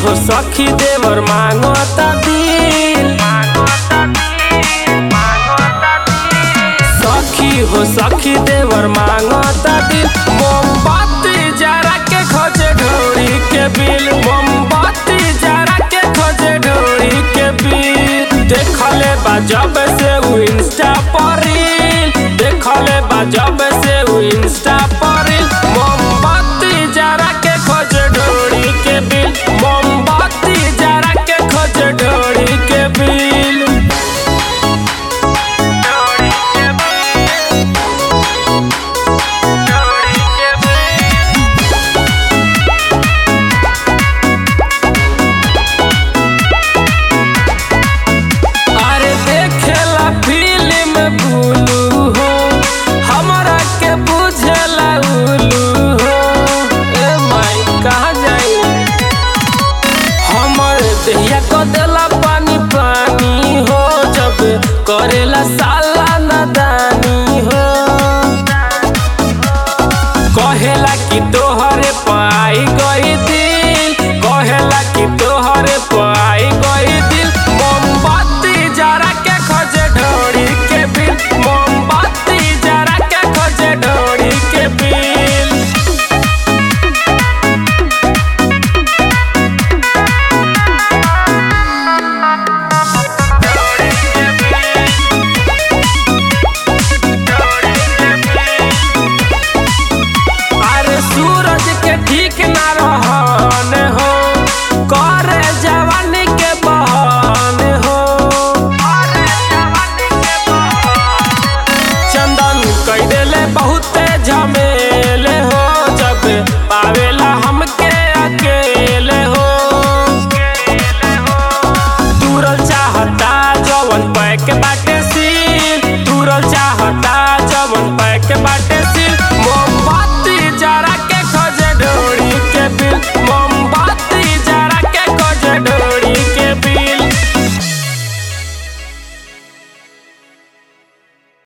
हो सखी देवर मांगता दिल सखी हो सखी देवर मांगता दिल मोमबत्ती जरा के खोजे ढोरी के बिल मोमबत्ती जरा के खोजे ढोरी के बिल देखले बा जब से उ इंस्टा पर रील देखले बा जब